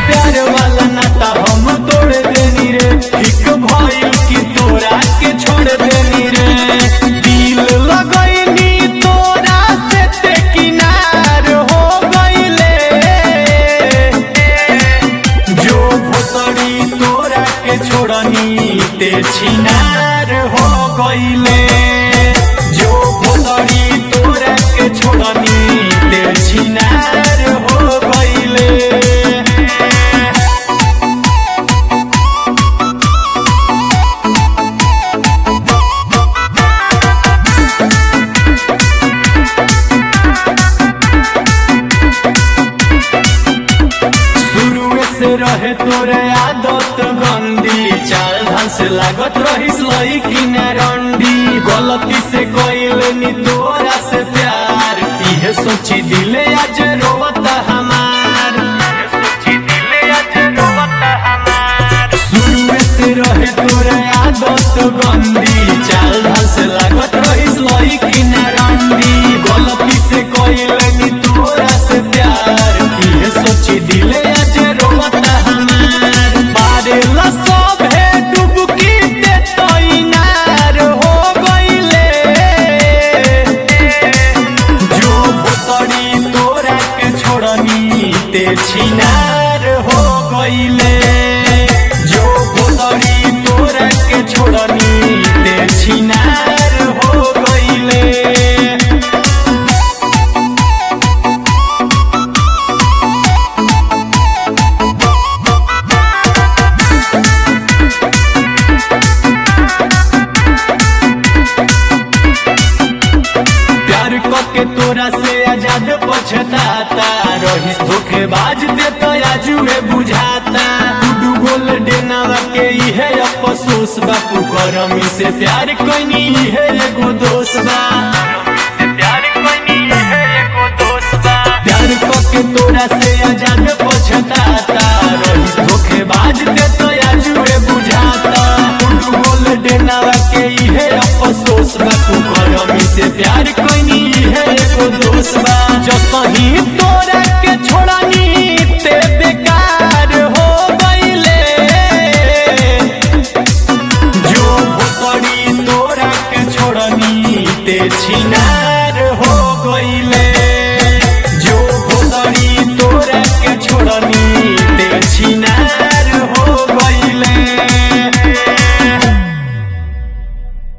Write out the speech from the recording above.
प्यार वाला नाता हम तोड़ देनी रे ठीक भइल कि तोरा के छोड़ देनी रे दिल लगैनी तोरा से ते किनार हो गइले जो भोसड़ी तोरा के छोड़नी ते छिनार हो गइले जो भोसड़ी तोरा के छोड़नी ते छिनार हो गइले शुरू से रहे तोरे आदत गंदी चाल ढंग से लागत रहिस लईकी न रंडी गलती से कइल नी तोरा से प्यार इहे सोची दिले आज रोवता हमार शुरू से रहे तोरे आदत गंदी चाल ढंग से लागत रहिस लईकी न रंडी गलती से कइल नी तोरा से प्यार इहे सोची दिले आज रोवता हमार मारे ला सभे डुबकी ते तैनार हो गइले जो भोसड़ी तोरा के छोड़नी ते छिनार हो गइले जो भोसड़ी तोरा के छोड़नी ते छिनार हो गइले प्यार के तोरा से आजाद पछताता रहिस धोखेबाज दे तो आजुए बुझाता डूडू गोल डेनावा के इहे अफसोस बा कुकरमी से प्यार कोइनी इहे एगो दोष बा प्यार के तोरा से आजाद पछताता रहिस धोखेबाज दे तो आजुए बुझाता डूडू गोल डेनावा के इहे अफसोस बा कुकरमी से प्यार कोइनी इहे एगो दोष बा जसही